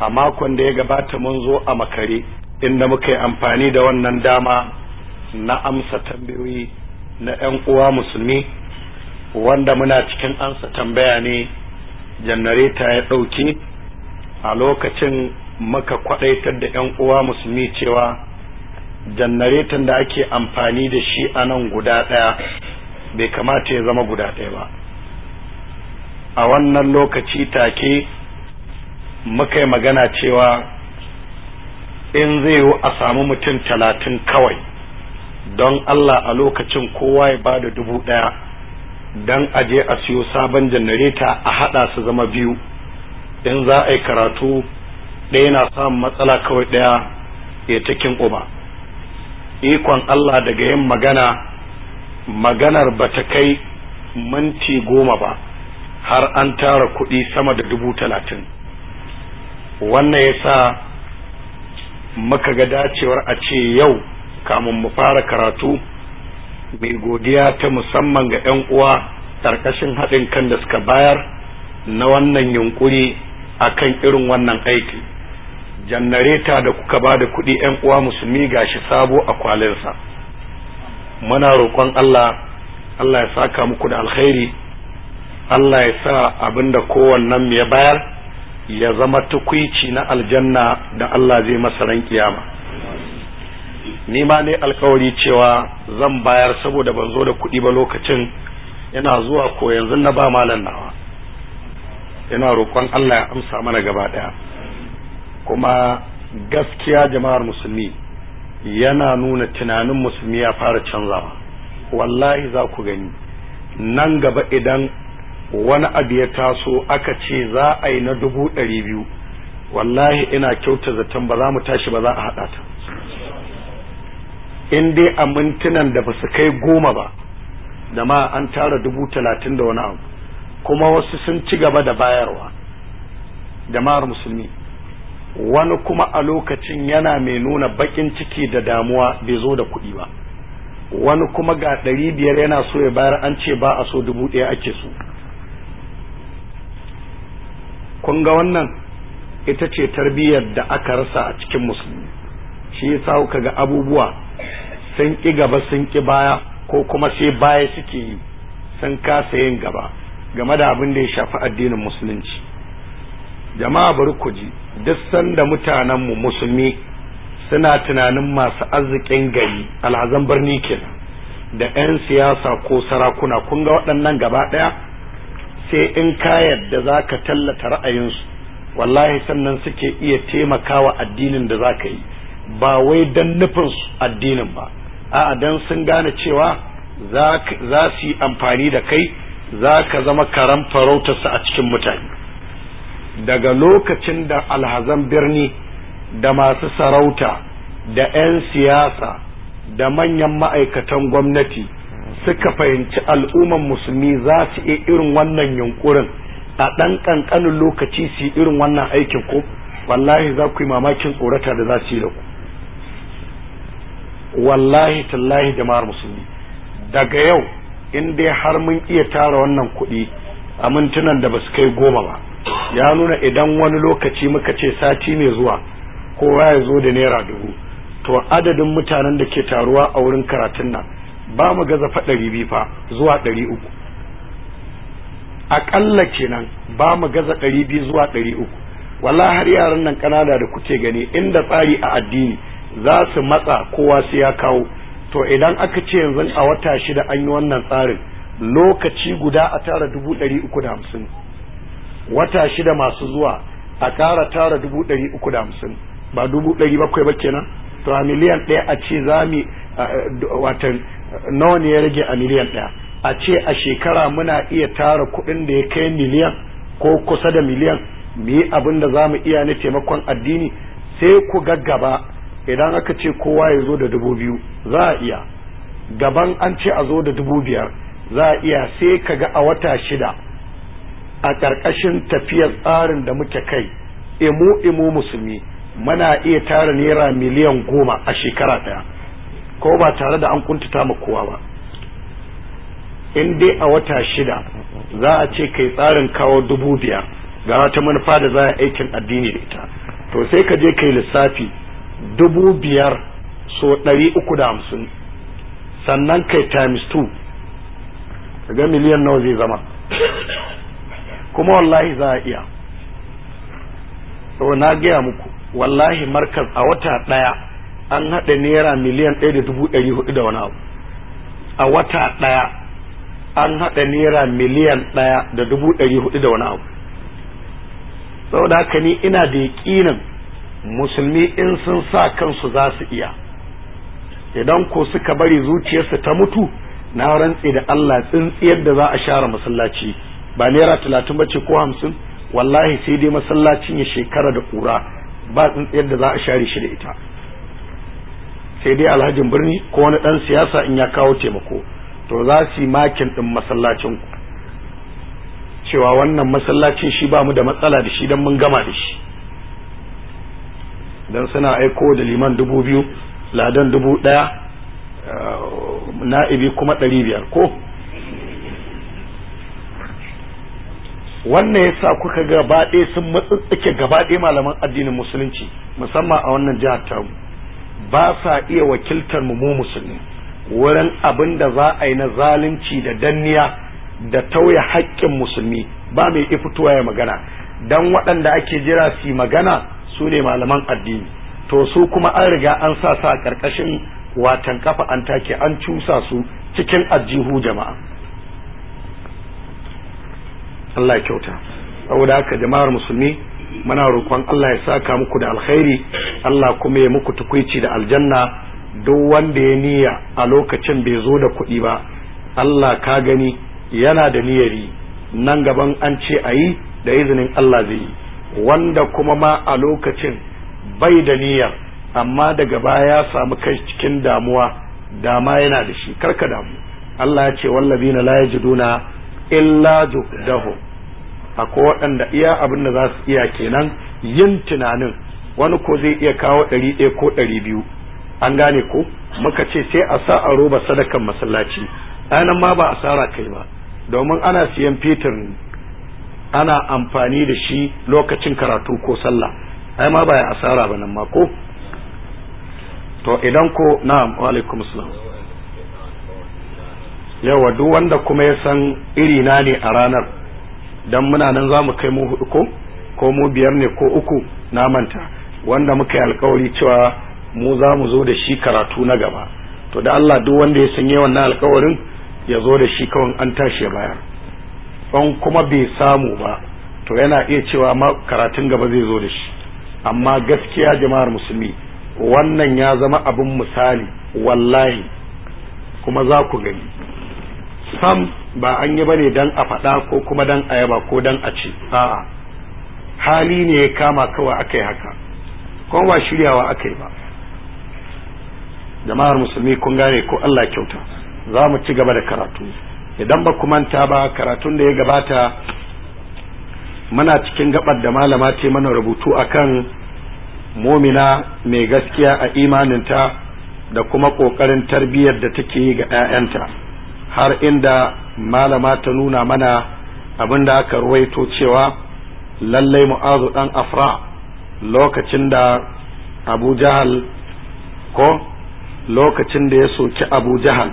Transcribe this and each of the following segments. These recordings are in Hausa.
a makon da ya gabata mun zo a makare inda muka yi amfani da wannan dama na amsa tambayoyi na 'yan uwa musulmi wanda muna cikin ansa tambaya ne janareta ya ɗauki a lokacin muka kwaɗaitar da 'yan uwa musulmi cewa janaretan da ake amfani da shi a nan guda ɗaya bai kamata ya zama guda ɗaya ba a wannan lokaci take muka yi magana cewa in zai yi a samu mutum talatin kawai don Allah a lokacin kowa ya bada dubu ɗaya don aje a siyo sabon janareta a haɗa su zama biyu in za a yi karatu ɗaya na samun matsala kawai ɗaya ya takin uba ikon Allah daga yin magana maganar ba ta kai minti goma ba har an tara kuɗi sama da dubu talatin wannan ya sa muka ga dacewar a ce yau kamun mu fara karatu mai godiya ta musamman ga 'yan uwa ƙarƙashin haɗin kan da suka bayar na wannan yunkuri akan irin wannan aiki jannareta da kuka ba da kuɗi 'yan uwa musulmi gashi sabo a kwalinsa muna roƙon Allah Allah ya saka muku da alkhairi Allah ya sa abin da kowannen ya bayar ya zama tukwici na aljanna da Allah zai masa ran kiyama ni ma ne alkawari cewa zan bayar saboda ban zo da kuɗi ba lokacin yana zuwa ko yanzu na ba malam nawa ina roƙon Allah ya amsa mana gaba ɗaya kuma gaskiya jama'ar musulmi yana nuna tunanin musulmi ya fara canzawa wallahi za ku gani nan gaba idan wani abu ya taso aka ce za a yi na dubu ɗari biyu wallahi ina kyauta zaton ba za mu tashi ba za a haɗa ta in dai a mintunan da ba su kai goma ba da ma an tara dubu talatin da wani abu kuma wasu sun ci gaba da bayarwa jama'ar musulmi wani kuma a lokacin yana mai nuna bakin ciki da damuwa bai zo da kuɗi ba wani kuma ga ɗari biyar yana so ya bayar an ce ba a so dubu ɗaya ake so kun ga wannan ita ce tarbiyyar da aka rasa a cikin musulmi shi yasa kuka ga abubuwa sun ƙi gaba sun ƙi baya ko kuma sai baya suke yi sun kasa yin gaba game da abin da ya shafi addinin musulunci jama'a bari ku ji duk sanda mutanenmu musulmi suna tunanin masu arzikin gari alhazan birni kenan da 'yan siyasa ko sarakuna kun ga waɗannan gaba ɗaya sai in ka yadda za ka tallata ra'ayinsu wallahi sannan suke iya taimakawa addinin da za ka yi ba wai don nufin addinin ba a'a don sun gane cewa za su yi amfani da kai za ka zama karan farautarsa a cikin mutane daga lokacin da alhazan birni da masu sarauta da 'yan siyasa da manyan ma'aikatan gwamnati suka fahimci al'umman musulmi za su iya irin wannan yunkurin a ɗan ƙanƙanin lokaci su yi irin wannan aikin ko wallahi za ku yi mamakin tsorata da za su yi da ku wallahi tallahi jama'ar musulmi daga yau in dai har mun iya tara wannan kuɗi a mintunan da ba su kai goma ba ya nuna idan wani lokaci muka ce sati mai zuwa kowa ya zo da naira dubu to adadin mutanen da ke taruwa a wurin karatun nan ba mu gaza fa ɗari biyu fa zuwa ɗari uku aƙalla kenan ba mu gaza ɗari biyu zuwa ɗari uku wala har yaran nan ƙanana da kuke gani inda tsari a addini za su matsa kowa sai ya kawo to idan aka ce yanzu a wata shida an yi wannan tsarin lokaci guda a tara dubu ɗari uku da hamsin wata shida masu zuwa a ƙara tara dubu ɗari uku da hamsin ba dubu ɗari bakwai ba kenan to a miliyan ɗaya a ce za mu watan nawa ne ya rage a miliyan ɗaya a ce a shekara muna iya tara kuɗin da ya kai miliyan ko kusa da miliyan mu yi abin da za mu iya na taimakon addini sai ku gaggaba idan aka ce kowa ya zo da dubu biyu za a iya gaban an ce a zo da dubu biyar za a iya sai ka ga a wata shida a ƙarƙashin tafiyar tsarin da muke kai imu imu musulmi muna iya tara naira miliyan goma a shekara ɗaya ko ba tare da an kuntata ma kowa ba in dai a wata shida za a ce kai tsarin kawo dubu biyar ga wata manufa da za a aikin addini da ita to sai ka je kai lissafi dubu biyar so ɗari uku da hamsin sannan kai times two ga miliyan nawa zai zama kuma wallahi za a iya to na gaya muku wallahi markaz a wata ɗaya an haɗa naira miliyan ɗaya da dubu ɗari hudu da wani abu a wata ɗaya an haɗa naira miliyan ɗaya da dubu ɗari hudu da wani abu saboda haka ni ina da yaƙinin musulmi in sun sa kansu za su iya idan ko suka bari zuciyarsu ta mutu na rantse da Allah tsintsiyar da za a share masallaci ba naira talatin bace ko hamsin wallahi sai dai masallacin ya shekara da kura ba tsintsiyar da za a share shi da ita sai dai alhajin birni ko wani dan siyasa in ya kawo taimako to za su yi makin din masallacin ku cewa wannan masallacin shi ba mu da matsala da shi dan mun gama da shi dan suna aiko da liman dubu biyu ladan dubu ɗaya na'ibi kuma ɗari biyar ko wannan yasa kuka gaba ɗaya sun matsatsake gaba ɗaya malaman addinin musulunci musamman a wannan jihar tamu ba sa iya wakiltar mu mu musulmi wurin abin da za a yi na zalunci da danniya da tauye haƙƙin musulmi ba mai fitowa ya magana dan waɗanda ake jira su magana su ne malaman addini to su kuma an riga an sa sa ƙarƙashin watan kafa an take an cusa su cikin ajihu jama'a Allah ya kyauta saboda haka jama'ar musulmi muna roƙon Allah ya saka muku da alkhairi Allah kuma ya muku tukuici da aljanna duk wanda ya niyya a lokacin bai zo da kuɗi ba Allah ka gani yana da niyyari nan gaban an ce a yi da izinin Allah zai yi wanda kuma ma a lokacin bai da niyyar amma daga baya ya samu kai cikin damuwa dama yana da shi karka damu Allah ya ce wallazina la yajiduna illa juhdahu akwai waɗanda iya abin da za su iya kenan yin tunanin wani ko zai iya kawo ɗari ɗaya ko ɗari biyu an gane ko muka ce sai a sa a roba sadakan masallaci anan ma ba asara kai ba domin ana siyan fetur ana amfani da shi lokacin karatu ko sallah ai ma ba ya asara ba nan ma ko to idan ko na'am wa alaikum salam yawa duk wanda kuma ya san iri na ne a ranar dan muna nan za mu kai mu hudu ko ko mu biyar ne ko uku na manta wanda muka yi alkawari cewa mu za mu zo da shi karatu na gaba to da Allah duk wanda ya sanye wannan alkawarin ya zo da shi kawai an tashi ya bayar in kuma bai samu ba to yana iya cewa ma karatun gaba zai zo da shi amma gaskiya jama'ar musulmi wannan ya zama abin misali wallahi kuma za ku gani sam ba an yi bane dan a faɗa ko kuma dan a yaba ko dan a ce a'a hali ne ya kama kawai aka yi haka kuma ba shiryawa aka yi ba jama'ar musulmi kun gane ko Allah kyauta za mu ci gaba da karatu idan ba ku manta ba karatun da ya gabata muna cikin gabar da malama ce mana rubutu akan momina mai gaskiya a imaninta da kuma ƙoƙarin tarbiyyar da take yi ga 'ya'yanta har inda malama ta nuna mana abin da aka ruwaito cewa lallai mu'azu ɗan afra lokacin da abu jahal ko lokacin da ya soki abu jahal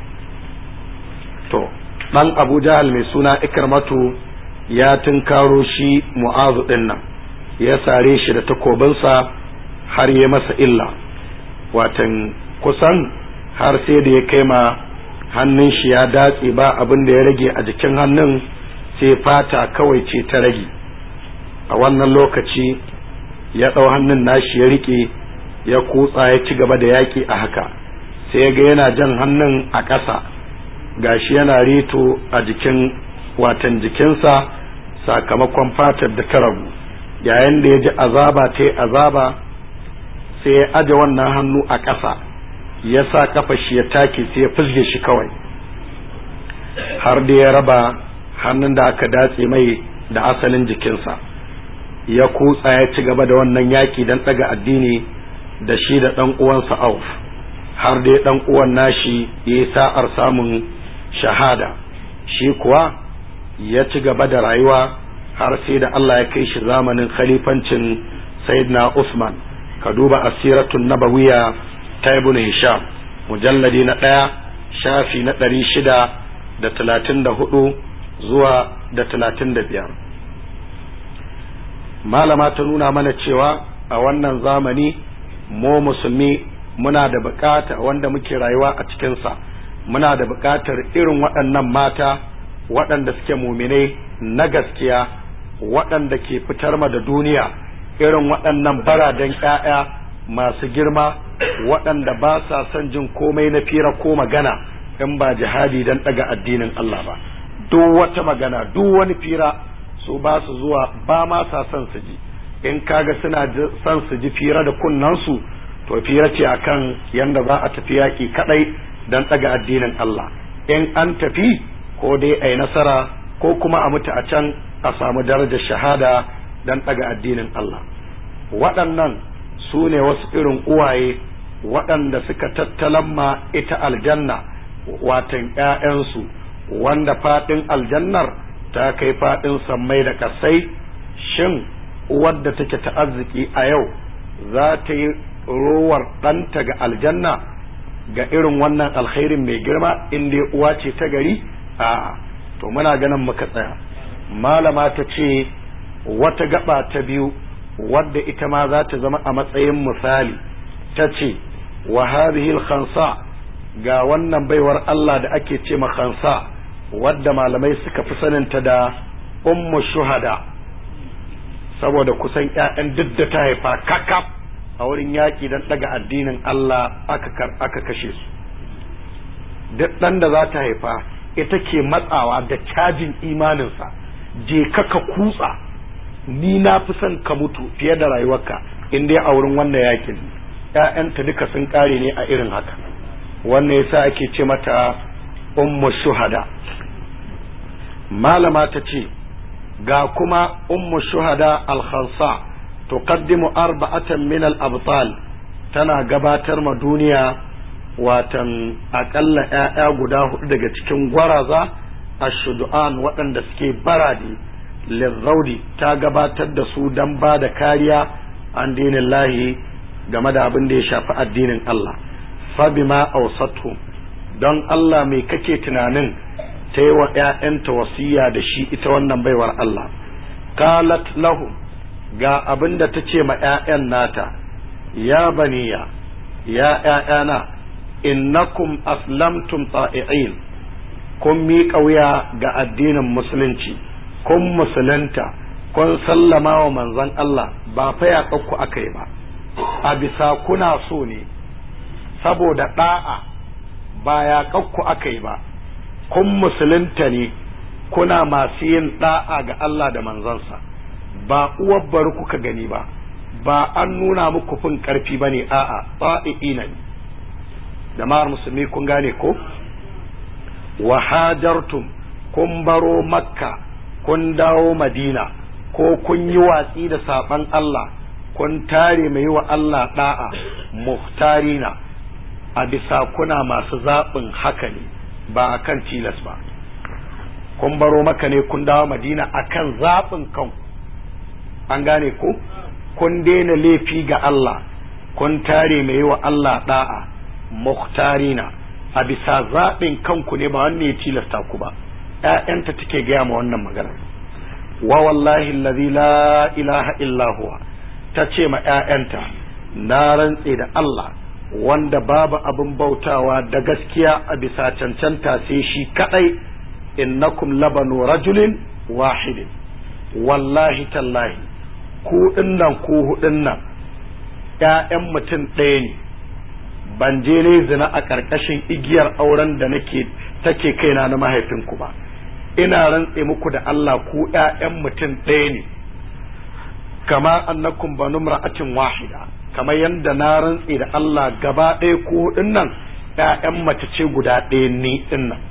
to ɗan abu jahal mai suna ikramatu ya tunkaro shi mu'azu ɗin nan ya sare shi da takobinsa har ya masa illa watan kusan har sai da ya kai ma hannun shi ya datse ba abin da ya rage a jikin hannun sai fata kawai ce ta rage a wannan lokaci ya ɗau hannun nashi ya riƙe ya kutsa ya ci gaba da yaƙi a haka sai ya ga yana jan hannun a ƙasa gashi yana reto a jikin watan jikinsa sakamakon fatar da ta ragu yayin da ya ji azaba ta yi azaba sai ya aje wannan hannu a ƙasa ya sa kafa shi ya take sai ya fizge shi kawai har da ya raba hannun da aka datse mai da asalin jikinsa ya kutsa ya ci gaba da wannan yaƙi don ɗaga addini da shi da ɗan uwansa auf har dai ɗan uwan nashi ya yi sa'ar samun shahada shi kuwa ya ci gaba da rayuwa har sai da Allah ya kai shi zamanin khalifancin sayyidina usman ka duba asiratun nabawiya ta ibn hisham mujalladi na ɗaya shafi na ɗari shida da talatin da hudu zuwa da talatin da biyar malama ta nuna mana cewa a wannan zamani mu musulmi muna da bukata wanda muke rayuwa a cikinsa muna da bukatar irin waɗannan mata waɗanda suke muminai na gaskiya waɗanda ke fitar ma da duniya irin waɗannan baraden ƴaƴa masu girma waɗanda ba sa son jin komai na fira ko magana in ba jihadi don ɗaga addinin Allah ba duk wata magana duk wani fira su ba su zuwa ba ma sa son su ji in kaga suna son su ji fira da kunnansu to fira ce akan yanda za a tafi yaƙi kaɗai don ɗaga addinin Allah in an tafi ko dai a yi nasara ko kuma a mutu a can a samu darajar shahada don ɗaga addinin Allah waɗannan su ne wasu irin uwaye waɗanda suka tattalan ma ita aljanna watan ‘ya'yansu wanda faɗin aljannar ta kai faɗin sammai da ƙasai shin wadda take ta arziki a yau za ta yi rowar ɗanta ga aljanna ga irin wannan alkhairin mai girma in dai uwa ce ta gari a to muna ganin muka tsaya malama ta ce wata gaba ta biyu wadda ita ma za ta zama a matsayin misali ta ce wa hadhihi khansa ga wannan baiwar Allah da ake ce ma khansa wadda malamai suka fi saninta da ummu shuhada saboda kusan ƴaƴan duk da ta haifa kakaf a wurin yaƙi don ɗaga addinin Allah aka kashe su duk ɗan da za ta haifa ita ke matsawa da cajin imaninsa je ka ka kutsa ni na fi son ka mutu fiye da rayuwarka in dai a wurin wannan yakin ƴaƴanta duka sun ƙare ne a irin haka wannan yasa ake ce mata ummu shuhada malama ta ce ga kuma ummu shuhada al-khansa tuqaddimu arba'atan min al-abtal tana gabatar ma duniya watan akalla ƴaƴa guda hudu daga cikin gwaraza ashudu'an waɗanda suke barade lirraudi ta gabatar da su don ba da kariya an dinin lahi game da abin da ya shafi addinin Allah fabima ausatu don Allah mai kake tunanin ta yi wa ‘ya'yanta wasiya da shi ita wannan baiwar Allah qalat lahum ga abin da ta ce ma ‘ya'yan nata ya baniya ya ‘ya'yana innakum aslamtum ta'i'in kun miƙa wuya ga addinin musulunci kun musulunta kun sallama wa manzon Allah ba fa ya ku aka yi ba a bisa kuna so ne saboda ɗa'a ba ya ku aka yi ba kun musulunta ne kuna masu yin ɗa'a ga Allah da manzansa ba uwar bari kuka gani ba ba an nuna muku fin ƙarfi ba ne a'a ta'i'ina ne jama'ar musulmi kun gane ko wa hajartum kun baro makka kun dawo madina ko kun yi watsi da saban Allah kun tare mai wa Allah da'a muhtarina a bisa kuna masu zaɓin haka ne ba a kan tilas ba kun baro maka ne kun dawo madina a kan zaɓin kanku an gane ko kun daina laifi ga Allah kun tare mai wa Allah da'a muhtarina a bisa zaɓin kanku ne ba wanne ya tilasta ku ba ‘ya'yanta take gaya ma wannan magana wa wallahi allazi la ilaha illa huwa ta ce ma ‘ya'yanta na rantse da Allah wanda babu abin bautawa da gaskiya a bisa cancanta sai shi kadai innakum labanu rajulin wahidin wallahi tallahi ku dinnan ku hudun nan ‘ya'yan mutum ɗaya ne ban je ne zina a ƙarƙashin igiyar auren da nake take kaina na mahaifinku ba ina rantse muku da Allah ku ƴaƴan mutum ɗaya ne kama annakum banu mar'atin wahida kamar yadda na rantse da Allah gaba ɗaya ku hudun nan ƴaƴan mace ce guda ɗaya ni din nan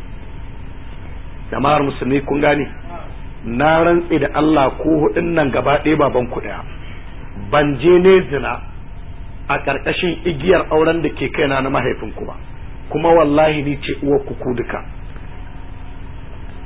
jama'ar musulmi kun gane na rantse da Allah ku hudun nan gaba ɗaya baban ku ɗaya ban je ne zina a ƙarƙashin igiyar auren da ke kaina na mahaifinku ba kuma wallahi ni ce uwar ku ku duka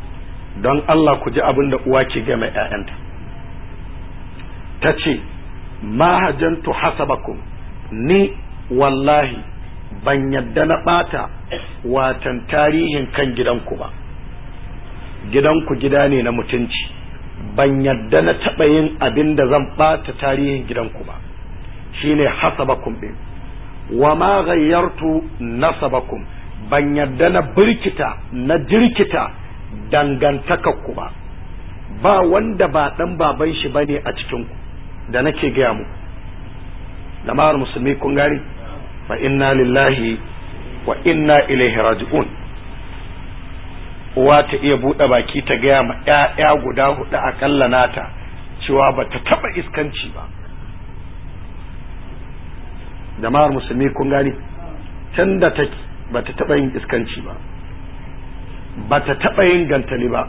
don Allah ku ji abin da uwa ke game ‘ya'yanta ta ce ma hajantu hasabakum ni wallahi ban yadda na ɓata watan tarihin kan gidanku ba gidanku gida ne na mutunci ban yadda na taɓa yin abin da zan ɓata tarihin gidanku ba shine hasabakum ɗin wa ma ghayyartu nasabakum ban yadda na birkita na jirkita dangantakarku ba ba wanda ba ɗan baban shi bane a cikinku da nake gaya mu jama'ar musulmi kun gari fa inna lillahi wa inna ilaihi raji'un uwa ta iya buɗe baki ta gaya ma ‘ya'ya guda hudu akalla nata cewa ba ta taɓa iskanci ba jama'ar musulmi kun gani tun da take ba ta taɓa yin iskanci ba ba ta taɓa yin gantali ba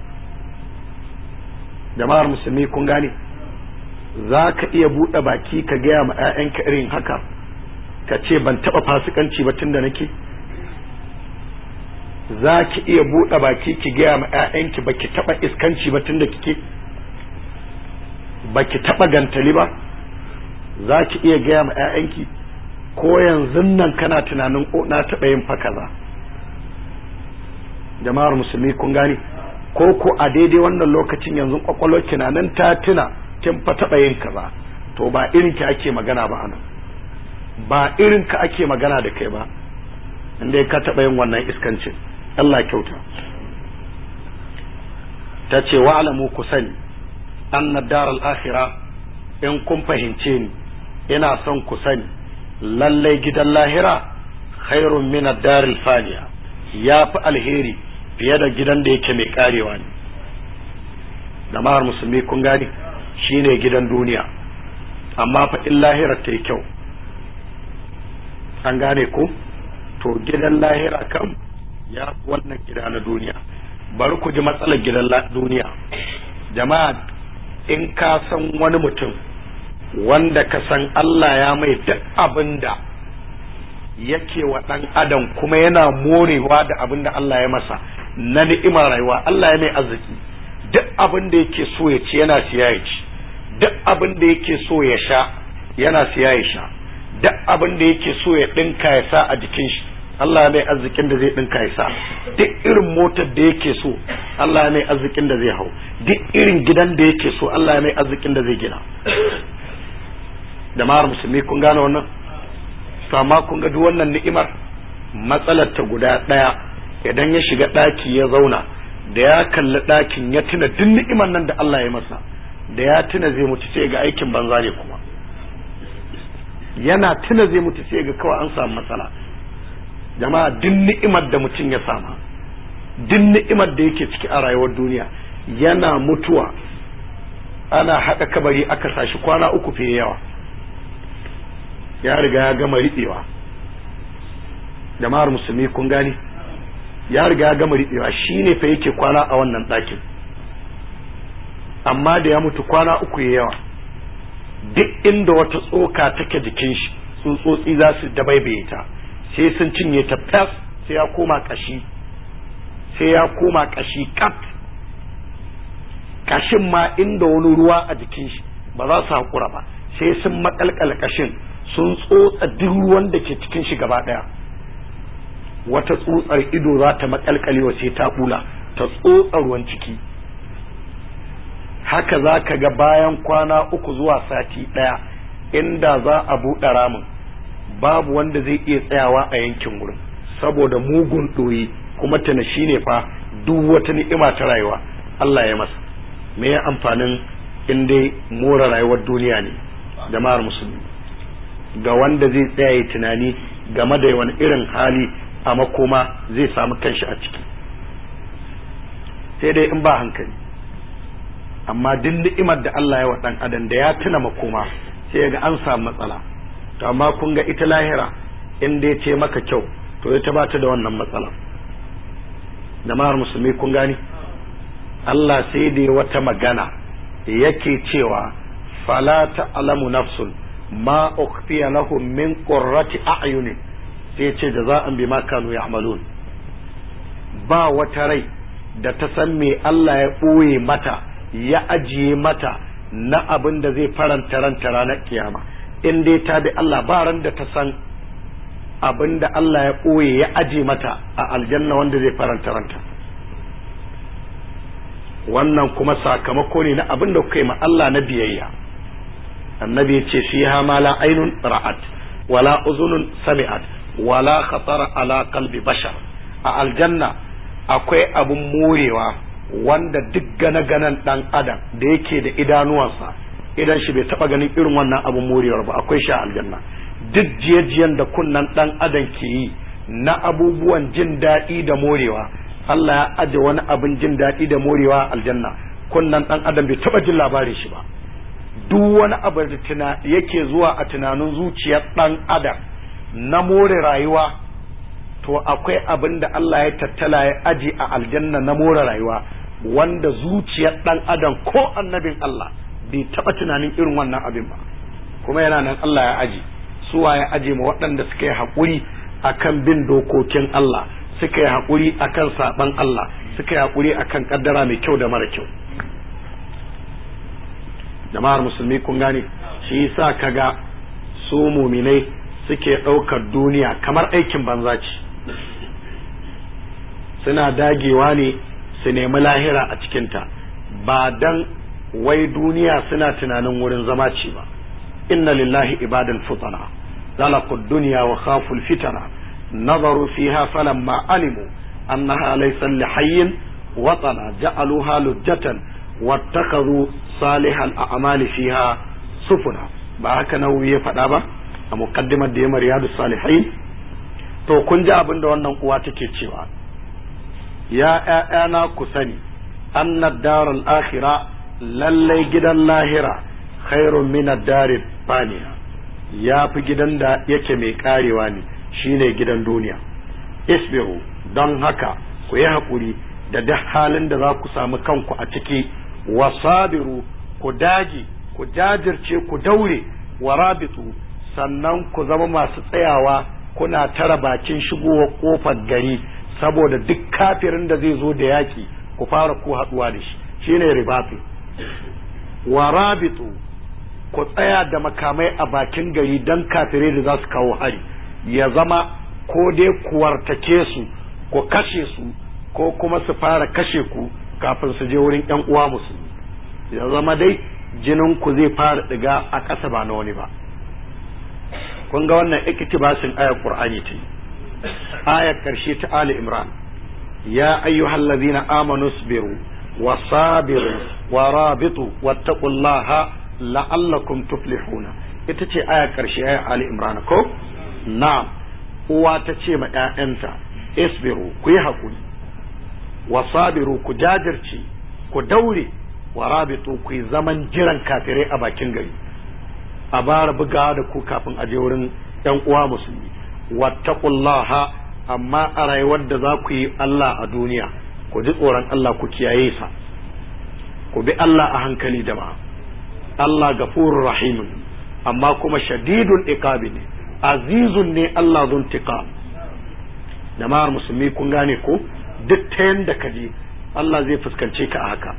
jama'ar musulmi kun gane za ka iya buɗe baki ka gaya ma 'ya'yanka irin haka ka ce ban taɓa fasikanci ba tun da nake za ki iya buɗe baki ki gaya ma 'ya'yanki ba ki taɓa iskanci ba tun da kike ba ki taɓa gantali ba za ki iya gaya ma 'ya'yanki ko yanzu nan kana tunanin o na taɓa yin fa kaza jama'ar musulmi kun gane ko ko a daidai wannan lokacin yanzu kwakwalwar ki na nan ta tuna kin fa taɓa yin kaza to ba irin ki ake magana ba anan ba irin ka ake magana da kai ba inda ka taɓa yin wannan iskancin Allah kyauta ta ce wa alamu ku sani anna daral akhira in kun fahimce ni ina son ku sani lallai gidan lahira khairun min ad-daril faniya ya fi alheri fiye da gidan da yake mai karewa ne jama'ar musulmi kun gani shine gidan duniya amma fa in lahira ta yi kyau an gane ko to gidan lahira kam ya fi wannan gida na duniya bari ku ji matsalar gidan duniya jama'a in ka san wani mutum wanda ka san Allah ya mai duk abin da yake wa ɗan adam kuma yana morewa da abin da Allah ya masa na ni'imar rayuwa Allah ya mai arziki duk abin da yake so ya ci yana siya ya ci duk abin da yake so ya sha yana siya ya sha duk abin da yake so ya ɗinka ya sa a jikin shi Allah ya mai arzikin da zai ɗinka ya sa duk irin motar da yake so Allah ya mai arzikin da zai hau duk irin gidan da yake so Allah ya mai arzikin da zai gina jama'ar musulmi kun gane wannan to amma kun ga duk wannan ni'imar matsalar ta guda ɗaya idan ya shiga ɗaki ya zauna da ya kalli ɗakin ya tuna duk ni'imar nan da Allah ya masa da ya tuna zai mutu sai ga aikin banza ne kuma yana tuna zai mutu sai ga kawai an samu matsala jama'a duk ni'imar da mutum ya sama duk ni'imar da yake ciki a rayuwar duniya yana mutuwa ana haɗa kabari aka sashi kwana uku fiye yawa ya riga ya gama riɓewa jama'ar musulmi kun gani ya riga ya gama riɓewa shi ne fa yake kwana a wannan ɗakin amma da ya mutu kwana uku ya yawa duk inda wata tsoka take jikin shi tsutsotsi za su dabaibaye ta sai sun cinye ta fes sai ya koma kashi sai ya koma kashi kat kashin ma inda wani ruwa a jikin shi ba za su haƙura ba sai sun makalkala kashin sun tsotsa duk ruwan da ke cikin shi gaba ɗaya wata tsutsar ido za ta makalkalewa sai ta bula ta tsotsa ruwan ciki haka za ka ga bayan kwana uku zuwa sati ɗaya inda za a buɗe ramin babu wanda zai iya tsayawa a yankin wurin saboda mugun ɗoyi kuma tana shi ne fa duk wata ni'ima ta rayuwa Allah ya masa me ya amfanin in dai more rayuwar duniya ne jama'ar musulmi ga wanda zai tsaya ya tunani game da wani irin hali a makoma zai samu kanshi a ciki sai dai in ba hankali amma duk ni'imar da Allah ya wa dan adam da ya tuna makoma sai ga an samu matsala to amma kun ga ita lahira in dai ce maka kyau to ita ba ta da wannan matsala jama'ar musulmi kun gani Allah sai dai wata magana yake cewa fala ta'lamu nafsun ma ukhfiya lahum min qurrati a'yunin sai ce jaza'an bima kanu ya'malun ba wata rai da ta san me Allah ya ɓoye mata ya ajiye mata na abin da zai faranta ranta ranar kiyama in dai ta bi Allah ba ran da ta san abin da Allah ya ɓoye ya aje mata a aljanna wanda zai faranta ranta wannan kuma sakamako ne na abin da kuka yi ma Allah na biyayya annabi ya ce fiha ma la ainun ra'at wala uzunun sami'at wala khatara ala qalbi bashar a aljanna akwai abun morewa wanda duk gane-ganen dan adam da yake da idanuwansa idan shi bai taba ganin irin wannan abun morewar ba akwai shi a aljanna duk jiyajiyan da kunnan dan adam ke yi na abubuwan jin daɗi da morewa Allah ya aje wani abin jin daɗi da morewa aljanna kunnan dan adam bai taba jin labarin shi ba duk wani abu da tuna yake zuwa a tunanin zuciyar dan adam na more rayuwa to akwai abin da Allah ya tattala ya aji a aljanna na more rayuwa wanda zuciyar dan adam ko annabin Allah bai taba tunanin irin wannan abin ba kuma yana nan Allah ya aji suwa ya aje ma waɗanda suka yi haƙuri akan bin dokokin Allah suka yi haƙuri akan saɓan Allah suka yi haƙuri akan ƙaddara mai kyau da mara kyau jama'ar musulmi kun gane shi yasa kaga su muminai suke ɗaukar duniya kamar aikin banza ce suna dagewa ne su nemi lahira a cikinta ba dan wai duniya suna tunanin wurin zama ce ba inna lillahi ibadan futana zalaku duniya wa khaful fitana nazaru fiha falamma alimu annaha laysa lihayyin watana ja'aluha lujjatan wattakhadhu salihal a'mali fiha sufuna ba haka nawawi ya faɗa ba a muqaddimar da ya riyadu salihin to kun ji abin da wannan uwa take cewa ya ƴaƴana ku sani anna daral akhira lallai gidan lahira khairun min ad-dari faniya ya fi gidan da yake mai karewa ne shine gidan duniya isbiru don haka ku yi haƙuri da duk halin da za ku samu kanku a ciki wasabiru ku dage ku jajirce ku daure wa rabitu sannan ku zama masu tsayawa kuna tara bakin shigowar kofar gari saboda duk kafirin da zai zo da yaki ku fara ku haɗuwa da shi shine ribatu wa rabitu ku tsaya da makamai a bakin gari don kafirai da za su kawo hari ya zama ko dai ku wartake su ku kashe su ko kuma su fara kashe ku kafin su je wurin yan uwa musulmi ya zama dai jinin ku zai fara diga a ƙasa ba na wani ba kun ga wannan iktibasin ayar qur'ani ce ayar karshe ta ali imran ya ayyuhal ladina amanu sabiru wa sabiru wa rabitu wattaqullaha la'allakum tuflihuna ita ce ayar karshe ayar ali imran ko na'am uwa ta ce ma ƴaƴanta isbiru ku yi hakuri wa sabiru ku jajirce ku daure wa rabitu ku yi zaman jiran kafirai a bakin gari a bara buga da ku kafin aje wurin yan uwa musulmi wattaqullaha amma a rayuwar da za ku yi Allah a duniya ku ji tsoron Allah ku kiyaye sa ku bi Allah a hankali jama'a Allah gafurur rahimun amma kuma shadidul iqabi ne azizun ne Allah zun tiqam jama'ar musulmi kun gane ko duk ta yanda ka je Allah zai fuskance ka a haka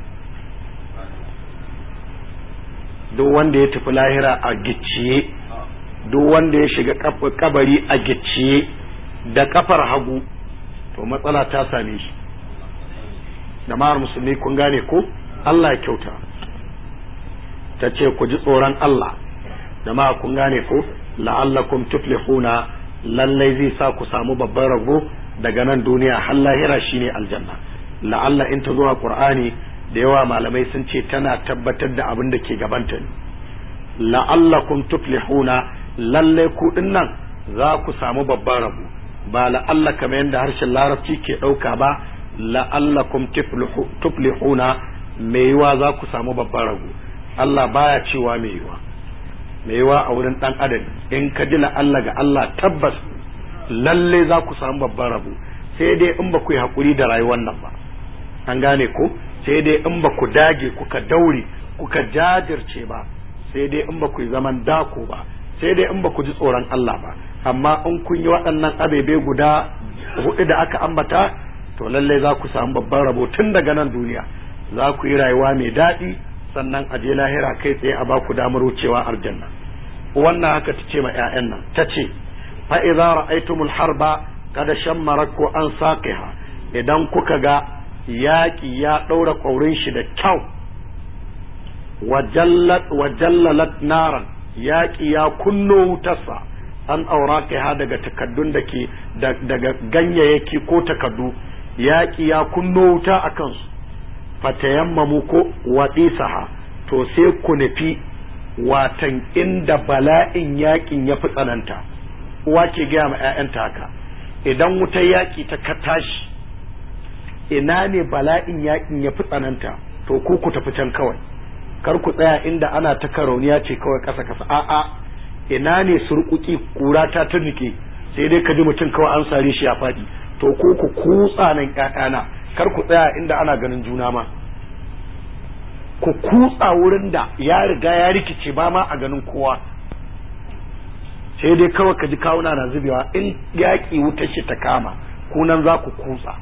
duk wanda ya tafi lahira a gicciye duk wanda ya shiga kabari a gicciye da kafar hagu to matsala ta same shi jama'ar musulmi kun gane ko Allah ya kyauta ta ce ku ji tsoron Allah jama'a kun gane ko la'allakum tuflihuna lallai zai sa ku samu babban rago daga nan duniya har lahira shine aljanna la'alla in ta zuwa qur'ani da yawa malamai sun ce tana tabbatar da abin da ke gabanta ne la'allakum tuflihuna lallai ku nan za ku samu babban rabo ba la'alla kamar yadda harshen larabci ke ɗauka ba la'allakum tuflihuna mai yiwa za ku samu babban rabo Allah baya cewa mai yiwa mai yiwa a wurin ɗan adam in ka ji la'alla ga Allah tabbas lalle za ku samu babban rabo sai dai in ba ku yi haƙuri da rayuwar nan ba an gane ko sai dai in ba ku dage kuka daure kuka jajirce ba sai dai in ba ku yi zaman dako ba sai dai in ba ku ji tsoron Allah ba amma in kun yi waɗannan abebe guda hudu da aka ambata to lallai za ku samu babban rabo tun daga nan duniya za ku yi rayuwa mai daɗi sannan a je lahira kai tsaye a baku damar wucewa aljanna wannan haka ta ce ma 'ya'yan nan ta ce fa idza ra'aytumul harba kada shammaraku an saqiha idan kuka ga yaƙi ya ɗaura ƙaurin shi da kyau wajallalat naran yaƙi ya kunno wutarsa an aura kai ha daga takaddun da ke daga ganyayyaki ko takaddu yaƙi ya kunno wuta a kansu fatayammamu ko waɗisaha to sai ku nufi watan inda bala'in yaƙin ya fi tsananta uwa ke gaya ma 'ya'yanta haka idan wutar yaƙi ta tashi ina ne bala'in yaƙin ya fi tsananta to ku ku tafi can kawai kar ku tsaya inda ana ta karauniya ce kawai kasa kasa a'a ina ne surkuki kura ta turnike sai dai ka ji mutum kawai an sare shi ya faɗi to ko ku kutsa nan ƴaƴana kar ku tsaya inda ana ganin juna ma ku kutsa wurin da ya riga ya rikice ba ma a ganin kowa sai dai kawai ka ji kawuna na zubewa in yaƙi wutar shi ta kama kunan za ku kutsa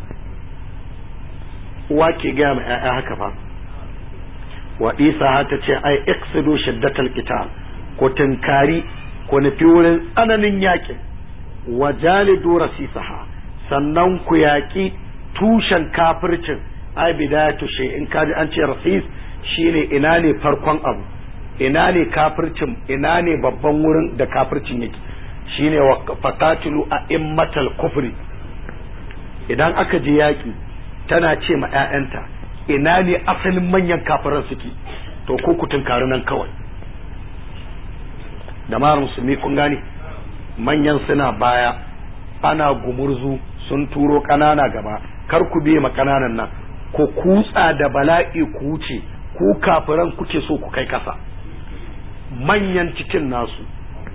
uwa ke gaya ma 'ya'ya haka fa wa isa ta ce ai iksidu shiddatal qital ko tunkari ko nufi wurin tsananin yakin wa jalidu rasisaha sannan ku yaƙi tushen kafircin ai bidayatu shay in kaji an ce rasis shine ina ne farkon abu ina ne kafircin ina ne babban wurin da kafircin yake shine wa fatatilu a immatal kufri idan aka je yaƙi tana ce ma 'ya'yanta ina ne asalin manyan kafiran suke to ko ku tunkari nan kawai da mara musulmi kun gane manyan suna baya ana gumurzu sun turo ƙanana gaba kar ku biye ma ƙananan nan ku kutsa da bala'i ku wuce ku kafiran kuke so ku kai kasa manyan cikin nasu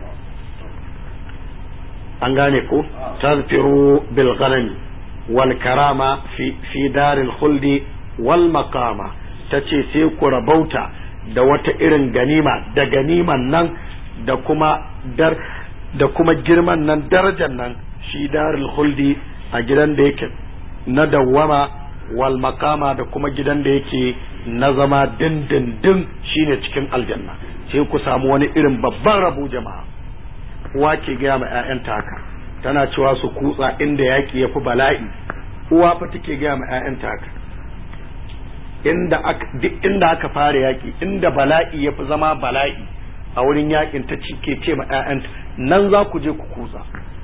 an gane ko tazfiru bil ghanami wal karama fi fi daril khuldi wal maqama tace sai ku rabauta da wata irin ganima da ganiman nan da kuma dar da kuma girman nan darajar nan shi daril khuldi a gidan da yake na dawwama wal maqama da kuma gidan da yake na zama dindindin shine cikin aljanna sai ku samu wani irin babban rabo jama'a uwa ke gaya ma 'ya'yanta haka tana cewa su kutsa inda yaki ya fi bala'i uwa fa take gaya ma 'ya'yanta haka inda aka duk inda aka fara yaki inda bala'i ya fi zama bala'i a wurin yakin ta cike ce ma 'ya'yanta nan za ku je ku kutsa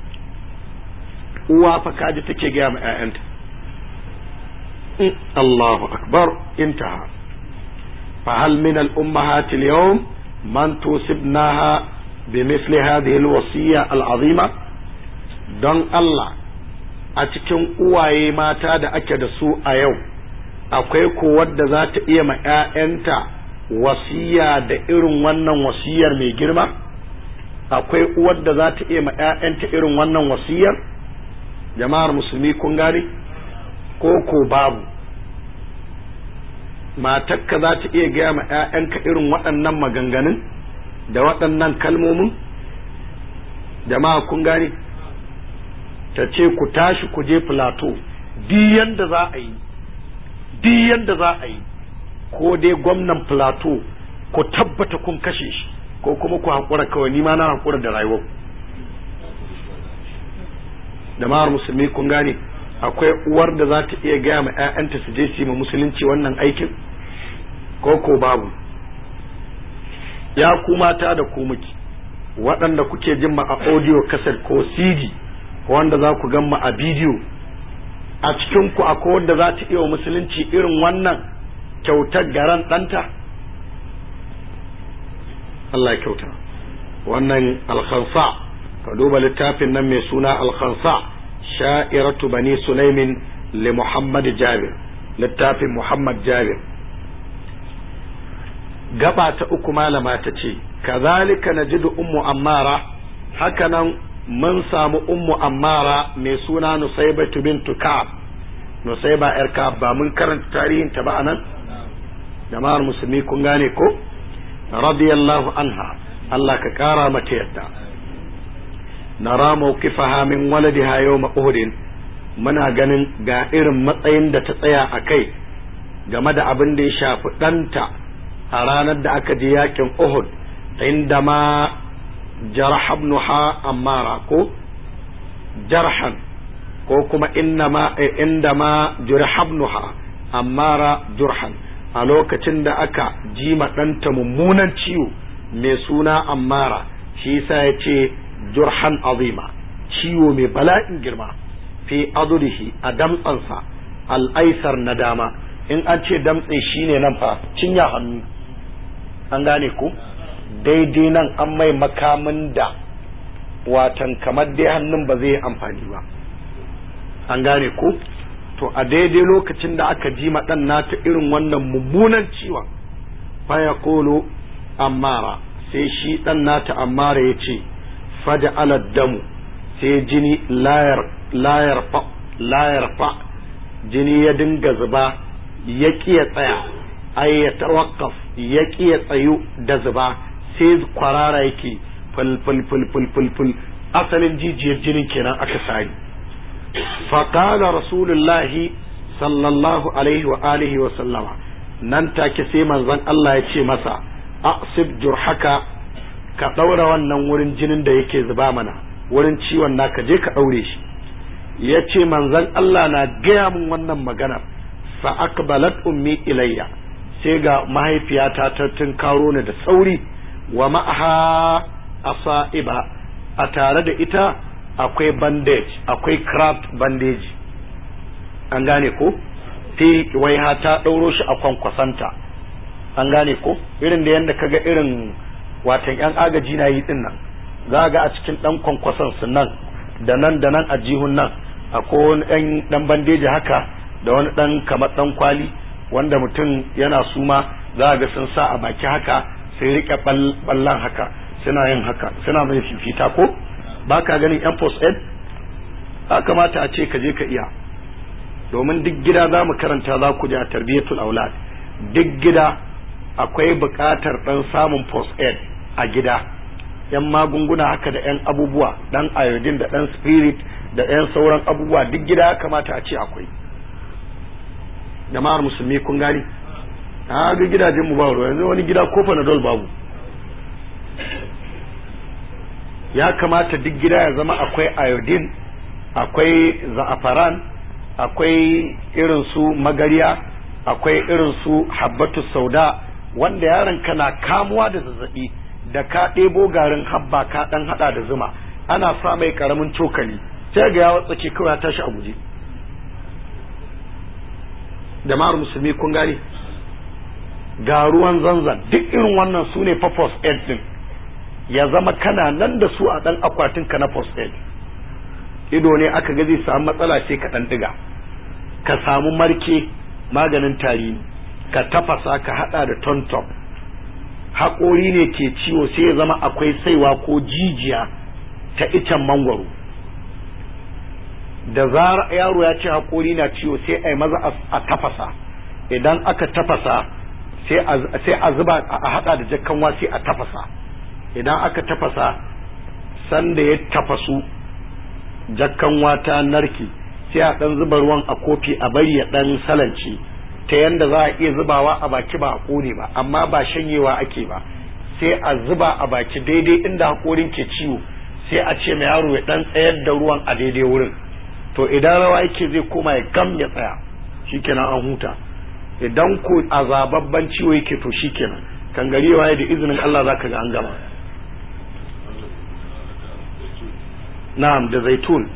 uwa fa kaji take gaya ma 'ya'yanta Allahu akbar intaha فهل من الأمهات اليوم من توصبناها بمثل هذه الوصية العظيمة don Allah a cikin uwaye mata da ake da su a yau akwai ko wadda za ta iya ma 'ya'yanta wasiya da irin wannan wasiyar mai girma akwai uwar da za ta iya ma 'ya'yanta irin wannan wasiyar jama'ar musulmi kun gane ko ko babu matakka za ta iya gaya ma 'ya'yanka irin waɗannan maganganun da waɗannan kalmomin jama'a kun gane ta ce ku tashi ku je filato diyan da za a yi diyan da za a yi ko dai gwamnan filato ku tabbata kun kashe shi ko kuma ku haƙura kawai ni ma na haƙura da rayuwar jama'ar musulmi kun gane akwai uwar da za ta iya gaya ma 'ya'yanta su je su yi ma musulunci wannan aikin ko ko babu ya ku mata da ku miki waɗanda kuke jin ma a audio cassette ko cd wanda za ku gan ma a bidiyo a cikin ku akwai wanda za ta iya wa musulunci irin wannan kyautar garan ɗanta Allah ya kyauta wannan alkhansa ka duba littafin nan mai suna alkhansa sha'iratu bani sulaimin li muhammad jabir littafin muhammad jabir gaba ta uku malama ta ce kazalika najidu ummu ammara hakanan mun samu ummu ammara mai suna nusaibatu bintu ka'ab nusaiba yar ka'ab ba mun karanta tarihin ta ba anan jama'ar musulmi kun gane ko radiyallahu anha Allah ka kara mata yadda nara mawqifaha min waladiha yawma uhudin muna ganin ga irin matsayin da ta tsaya a kai game da abin da ya shafi ɗanta a ranar da aka je yakin Uhud inda ma jarah ibnuha ammara ko jarhan ko kuma inda ma inda ma jarah ibnuha ammara jurhan a lokacin da aka ji ma ɗanta mummunan ciwo mai suna ammara shi yasa ya ce jurhan azima ciwo mai bala'in girma fi adurihi a damtsansa al'aisar na dama in an ce damtse shine nan fa cinya hannu an gane ku daidai nan an mai makamin da watan kamar dai hannun ba zai yi amfani ba an gane ku to a daidai lokacin da aka ji ɗan nata irin wannan mummunan ciwon faya kolo ammara sai shi ɗan nata ammara ya ce faja damu sai jini layar fa layar fa jini ya dinga zuba ya ya tsaya ai ya tawakkaf ya ya tsayu da zuba sai kwarara yake ful ful ful ful ful ful asalin jijiyar jinin kenan aka sani faqala rasulullahi sallallahu alaihi wa alihi wa sallama nan take sai manzon Allah ya ce masa asib jurhaka ka daura wannan wurin jinin da yake zuba mana wurin ciwon naka je ka daure shi ya ce manzon Allah na gaya min wannan maganar fa akbalat ummi ilayya sai ga mahaifiyata ta tunkaro ni da sauri wa ma'aha asa'iba a tare da ita akwai bandage akwai craft bandage an gane ko fi waiha ta ɗauro shi a kwankwasanta an gane ko irin da yadda kaga irin watan yan agaji na yi din nan za ga a cikin ɗan kwankwasan su nan da nan da nan a jihun nan akwai wani ɗan ɗan bandeji haka da wani ɗan kamar ɗan kwali wanda mutum yana suma za ga sun sa a baki haka sai rike ballan haka suna yin haka suna mai fifita ko ba ka ganin yan post ed a kamata a ce ka je ka iya domin duk gida za mu karanta za ku ji a tarbiyyatul aulad duk gida akwai buƙatar ɗan samun post ed a gida yan magunguna haka da yan abubuwa ɗan iodine da ɗan spirit da yan sauran abubuwa duk gida ya kamata a ce akwai jama'ar musulmi kun gani a ga gidajen mu ba ruwa yanzu wani gida ko panadol babu ya kamata duk gida ya zama akwai iodine akwai za'afaran akwai irin su magariya akwai irin su habbatu sauda wanda yaron kana kamuwa da zazzabi da ka ɗebo garin habba ka ɗan haɗa da zuma ana sa mai ƙaramin cokali sai ga ya watsake kawai ya tashi a guje jama'ar musulmi kun gane ga ruwan zanzan duk irin wannan su ne fa post aid din ya zama kana nan da su a ɗan akwatin ka na post aid ido ne aka ga zai samu matsala sai ka ɗan ɗiga ka samu marke maganin tari ka tafasa ka haɗa da tonton haƙori ne ke ciwo sai ya zama akwai saiwa ko jijiya ta icen mangwaro da zara yaro ya ce haƙori na ciwo sai a yi maza a tafasa idan aka tafasa sai a zuba a haɗa da jakkanwa sai a tafasa idan aka tafasa sanda ya tafasu jakkanwa ta narki sai a ɗan zuba ruwan a kofi a bari ya ɗan salance ta yanda za a iya zubawa a baki ba a ƙone ba amma ba shanyewa ake ba sai a zuba a baki daidai inda haƙorin ke ciwo sai a ce mai yaro ya ɗan tsayar da ruwan a daidai wurin to idan rawa yake zai koma ya gam ya tsaya shikenan an huta idan ko azababban ciwo yake to shikenan kan gari waye da izinin Allah zaka ga an gama na'am da zaitun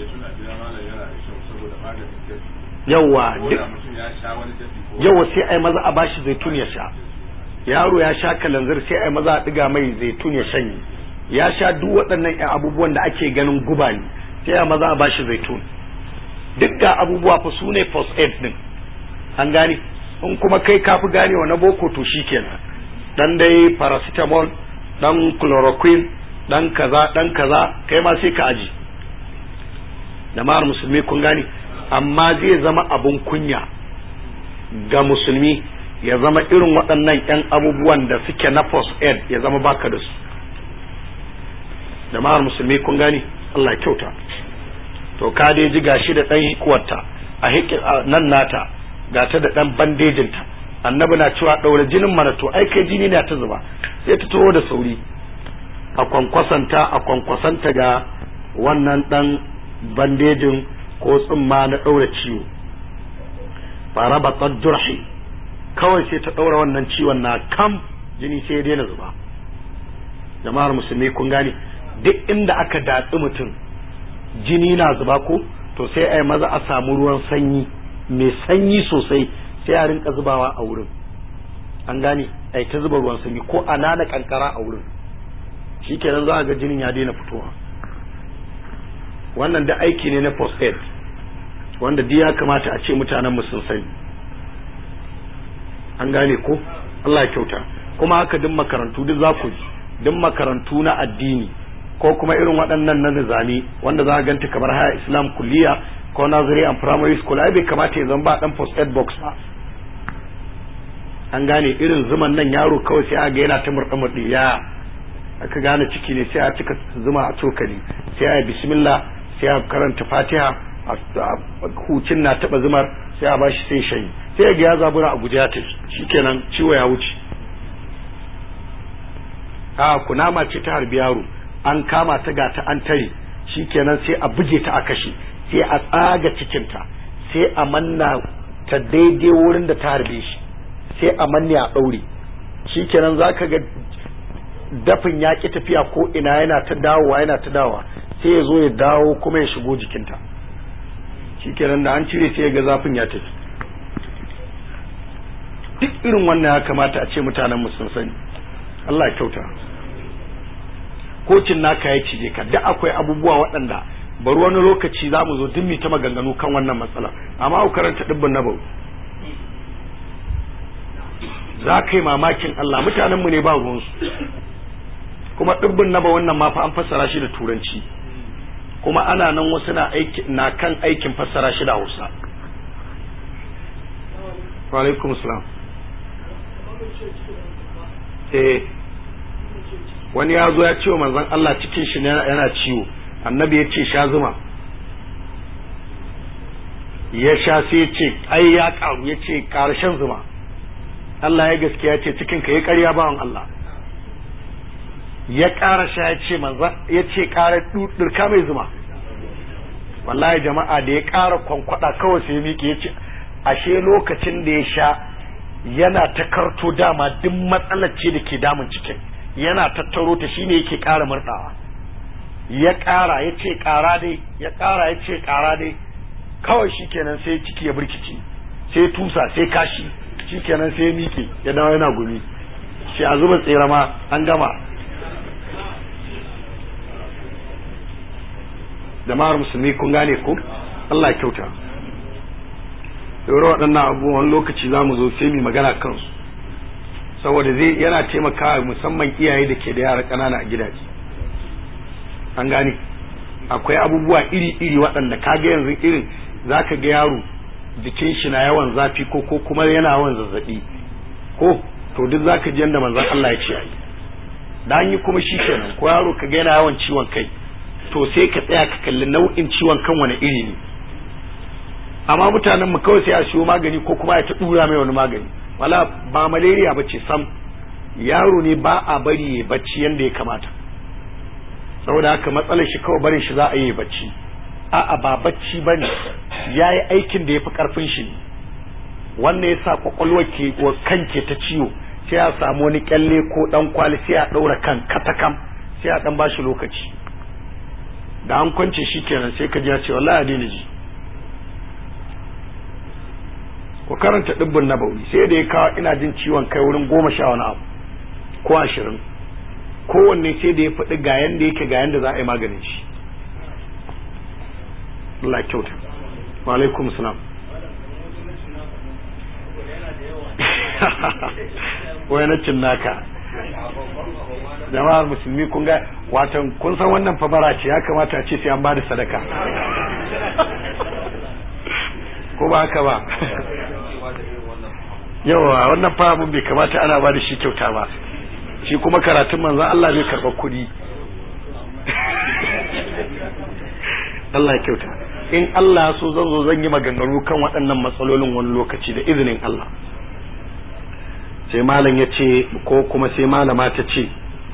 yawa yawa sai ai maza a bashi zaitun ya sha yaro ya sha kalanzir sai ai maza a diga mai zaitun ya shanye ya sha duk waɗannan abubuwan da ake ganin guba ne sai a maza a bashi zaitun duk ga abubuwa fa su ne first aid din an gane in kuma kai kafi ganewa na boko to shikenan dan dai paracetamol dan chloroquine dan kaza dan kaza kai ma sai ka aji jama'ar musulmi kun gane amma zai zama abun kunya ga musulmi ya zama irin waɗannan 'yan abubuwan da suke na first aid ya zama baka da su jama'ar musulmi kun gane Allah kyauta to ka dai ji gashi da ɗan hikuwarta a nan nata ga ta da ɗan bandejinta annabi na cewa ɗaure jinin mana to ai kai jini na ta zuba sai ta taho da sauri a kwankwasanta a kwankwasanta ga wannan ɗan bandejin ko tsumma na ɗaura ciwo fara batsar jurhi kawai sai ta ɗaura wannan ciwon na kam jini sai ya daina zuba jama'ar musulmi kun gane duk inda aka datsi mutum jini na zuba ko to sai a yi maza a samu ruwan sanyi mai sanyi sosai sai a rinka zubawa a wurin an gane a ta zuba ruwan sanyi ko a nana kankara a wurin shikenan za a ga jinin ya daina fitowa wannan da aiki ne na post aid wanda duk ya kamata a ce mutanen mu sun sani an gane ko Allah ya kyauta kuma haka duk makarantu duk za ku ji duk makarantu na addini ko kuma irin waɗannan na nizami wanda za a ganta kamar haya islam kulliya ko nazari and primary school ai bai kamata ya zama ba dan post aid box ba an gane irin zuman nan yaro kawai sai a ga yana ta murɗa murɗi ya aka gane ciki ne sai a cika zuma a cokali sai a yi bismillah sai a karanta fatiha hucin na taba zumar sai a bashi sai shayi sai ga ya zabura a guje ya tafi shikenan ciwo ya wuce a kunama ce ta harbi yaro an kama ta ga ta an tare shikenan sai a buge ta a kashe sai a tsaga cikinta sai a manna ta daidai wurin da ta harbe shi sai a manne a ɗaure shikenan za ka ga dafin ya ƙi tafiya ko ina yana ta dawowa yana ta dawowa sai ya zo ya dawo kuma ya shigo jikinta shikenan da an cire sai ya ga zafin ya tafi duk irin wannan ya kamata a ce mutanen sun sani Allah ya kyauta kocin naka ya cije ka da akwai abubuwa waɗanda bari wani lokaci za mu zo duk mu ta maganganu kan wannan matsala amma ku karanta dibbin na bau za ka yi mamakin Allah mutanenmu ne ba ruwansu kuma dibbin na wannan ma fa an fassara shi da turanci kuma ana nan wasu na aiki na kan aikin fassara shi da Hausa wa alaikum salam eh wani ya zo ya ce wa manzon Allah cikin shi yana ciwo annabi ya ce sha zuma ya sha sai ya ce ai ya karu ya ce karshen zuma Allah ya gaskiya ce cikin ka ya karya bawan Allah ya ƙara sha ya ce manzon ya ce ƙara durka mai zuma wallahi jama'a da ya ƙara kwankwada kawai sai ya miƙe ya ce ashe lokacin da ya sha yana ta karto dama duk matsalar ce da ke damun cikin yana tattaro ta shine yake ƙara murɗawa ya ƙara ya ce ƙara dai ya ƙara ya ce ƙara dai kawai shikenan sai ciki ya birkici sai tusa sai kashi shikenan sai ya miƙe ya dawo yana gumi shi a zuba tsere ma an gama jama'ar musulmi kun gane ko Allah ya kyauta yawar waɗannan abubuwan lokaci za mu zo sai mu magana kansu saboda zai yana taimakawa musamman iyaye da ke da yara ƙanana a gidaje an gane akwai abubuwa iri-iri waɗanda kaga yanzu irin za ka ga yaro jikin shi na yawan zafi ko ko kuma yana yawan zazzaɓi ko to duk za ka ji yadda manzon Allah ya ce a yi da an yi kuma shi kenan ko yaro ka ga yana yawan ciwon kai to sai ka tsaya ka kalli nau'in ciwon kan wani iri ne amma mutanen mu kawai sai a siyo magani ko kuma ya ta dura mai wani magani wala ba malaria bace sam yaro ne ba a bari ya bacci yanda ya kamata saboda haka matsalar shi kawai barin shi za a yi bacci a'a ba bacci bane yayi aikin da yafi karfin shi ne wannan yasa kwakwalwar ke kan ke ta ciwo sai a samu wani kyalle ko dan kwali sai a daura kan katakam sai a dan bashi lokaci da an kwance shi kenan sai ka ji ya ce wallahi a daina ji ku karanta dibbin nabawi sai da ya kawo ina jin ciwon kai wurin goma sha wani abu ko ashirin kowanne sai da ya faɗi ga yanda yake ga yanda za a yi maganin shi Allah kyauta wa alaikum salam wai na cin naka jama'ar musulmi kun ga watan kun san wannan fabara ce ya kamata a ce sai an ba da sadaka ko ba haka ba yawa wannan fa abun bai kamata ana ba da shi kyauta ba shi kuma karatun manzan Allah bai karɓar kuɗi Allah ya kyauta in Allah so zan zo zan yi maganganu kan waɗannan matsalolin wani lokaci da izinin Allah sai malam ya ce ko kuma sai malama ta ce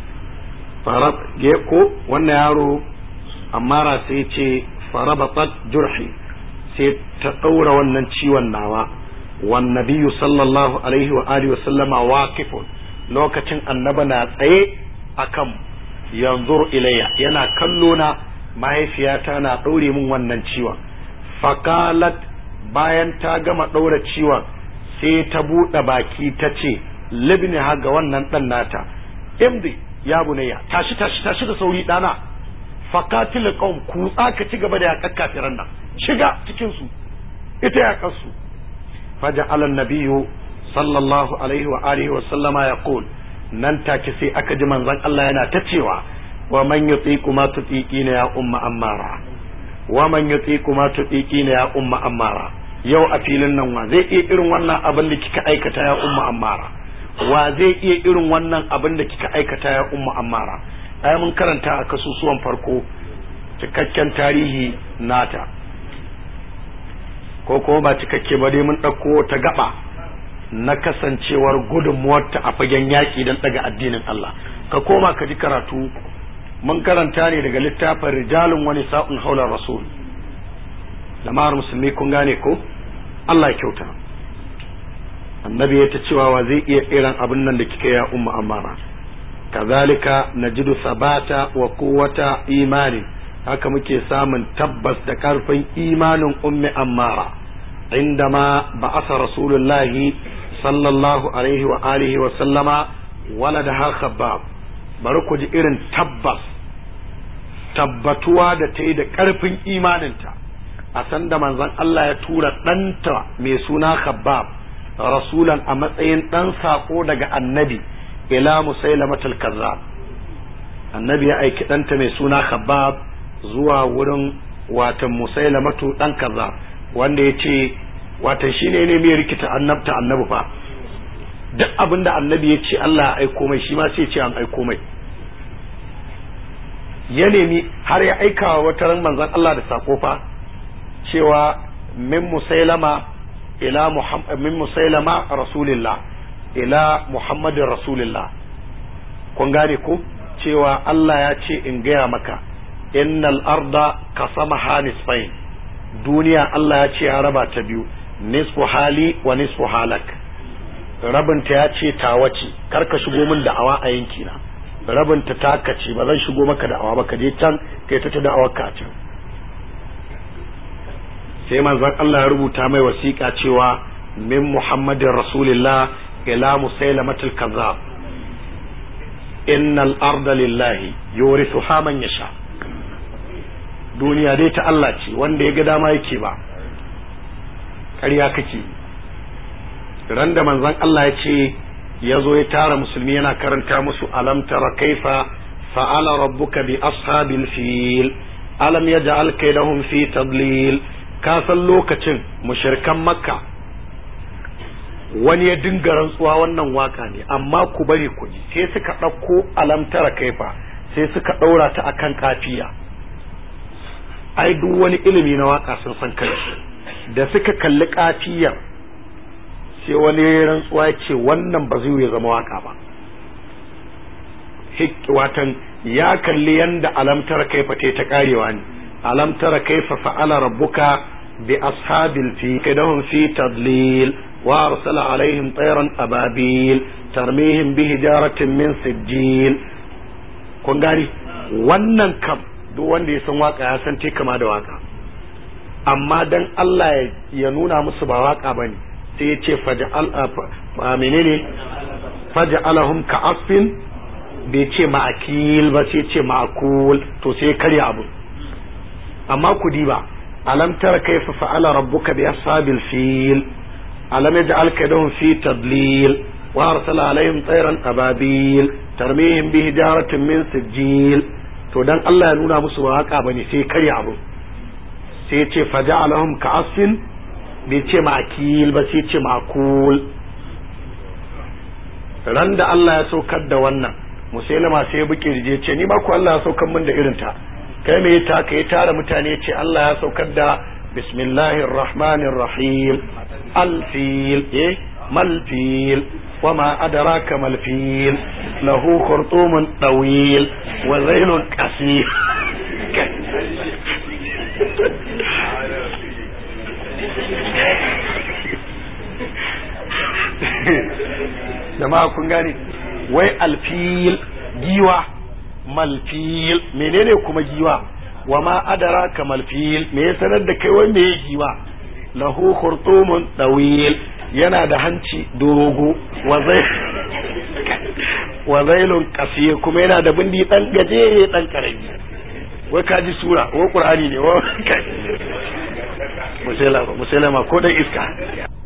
ko wannan yaro ammara sai ce farabatat jurhi sai ta ɗaura wannan ciwon nawa wan nabiyyu sallallahu alaihi wa alihi wa sallama waqifun lokacin annaba na tsaye akan yanzur ilayya yana kallo na mahaifiyata na ɗaure min wannan ciwon fakalat bayan ta gama ɗaura ciwon sai ta buɗe baki ta ce libni ha ga wannan ɗan nata imdi ya bunayya tashi tashi tashi da sauri ɗana fakatil qaum kutsa ka ci gaba da yaƙar kafiran nan shiga cikin su ita yaƙar su faja'ala an-nabiyyu sallallahu alaihi wa alihi wa sallama yaqul nan take sai aka ji manzon Allah yana ta cewa wa man yutiqu ma tutiqina ya umma ammara wa man yutiqu ma tutiqina ya umma ammara yau a filin nan wa zai iya irin wannan abin da kika aikata ya umma ammara wa zai iya irin wannan abin da kika aikata ya umma ammara ai mun karanta a kasusuwan farko cikakken tarihi nata ko kuma ba cikakke ba dai mun ɗauko ta gaba na kasancewar gudunmuwarta a fagen yaƙi don ɗaga addinin Allah ka koma ka ji karatu mun karanta ne daga littafin rijalun wani sa'un haular rasul jama'ar musulmi kun gane ko Allah ya kyauta annabi ya ta cewa wa zai iya irin abin nan da kika ya umma amara kazalika najidu sabata wa quwwata imani haka muke samun tabbas da karfin imanin ummi ammara indama ba'asa rasulullahi sallallahu alaihi wa alihi wa sallama waladaha khabbab bari ku ji irin tabbas tabbatuwa da ta yi da ƙarfin imaninta a sanda manzon Allah ya tura ɗanta mai suna khabbab rasulan a matsayin ɗan saƙo daga annabi ila musailamatul kazzab annabi ya aiki ɗanta mai suna khabbab zuwa wurin watan musailamatu ɗan kazzab wanda ya ce watan shine ne mai rikita annabta annabi fa duk abin da annabi ya ce Allah ya aiko mai shi ma sai ce an aiko mai ya nemi har ya aika wa wata ran manzon Allah da sako fa cewa min musailama ila muhammad min musailama rasulillah ila muhammadin rasulillah kun gane ko cewa Allah ya ce in gaya maka innal arda kasama hanisfain duniya Allah ya ce ya raba ta biyu nisfu hali wa nisfu halak rabinta ya ce tawa ce kar ka shigo min da'awa a yankina rabinta taka ce ba zan shigo maka da'awa ba ka je can kai ta ta da'awar ka can sai manzon Allah ya rubuta mai wasiƙa cewa min muhammadin rasulillah ila musailamatul kazzab innal arda lillahi yurithuha man yasha duniya dai ta Allah ce wanda ya ga dama yake ba ƙarya kake ran da manzon Allah ya ce ya zo ya tara musulmi yana karanta musu alam tara kaifa fa'ala rabbuka bi ashabil fil alam yaj'al kaydahum fi tadlil ka san lokacin mushrikan makka wani ya dinga rantsuwa wannan waka ne amma ku bari ku ji sai suka ɗauko alam tara kaifa sai suka ɗaura ta akan kafiya ai duk wani ilimi na waka sun san kai da suka kalli kafiyar sai wani rantsuwa ce wannan ba zai ya zama waka ba watan ya kalli yanda alamtar kaifa ta karewa ne alamtar kaifa fa'ala rabbuka bi ashabil fi kadahum fi tadlil wa arsala alaihim tayran ababil tarmihim bi hijaratin min sijil kun gani wannan kam duk wanda ya san waka ya san te kama da waka amma dan Allah ya nuna musu ba waka bane sai ya ce faja'al menene faja'alahum ka asfin bai ce ma'akil ba sai ce ma'akul to sai karya abu amma ku diba alam tara kaifa fa'ala rabbuka bi ashabil fil alam yaj'al kaydahum fi tadlil wa arsala alaihim tayran ababil tarmihim bi hijaratin min sijil to dan Allah ya nuna musu ba haka bane sai karya abu sai ce faja'alahum ka asfin bai ce ma'akil ba sai ce ma'akul ran da Allah ya saukar da wannan musailama sai ya buke rije ce ni ma ku Allah ya saukar min da irin ta kai me ta kai tara mutane ce Allah ya saukar da bismillahir rahmanir rahim alfil eh malfil وما أدراك ما الفيل له خرطوم طويل وذيل قصير jama'a kun gane wai alfil giwa malfil menene kuma giwa wa ma adaraka malfil me ya sanar da kai wai me giwa lahu khurtumun dawil yana da hanci dogo wa zailun kasir kuma yana da bindi dan gajere dan karami wai ka ji sura wai qur'ani ne wai musailama musailama ko dan iska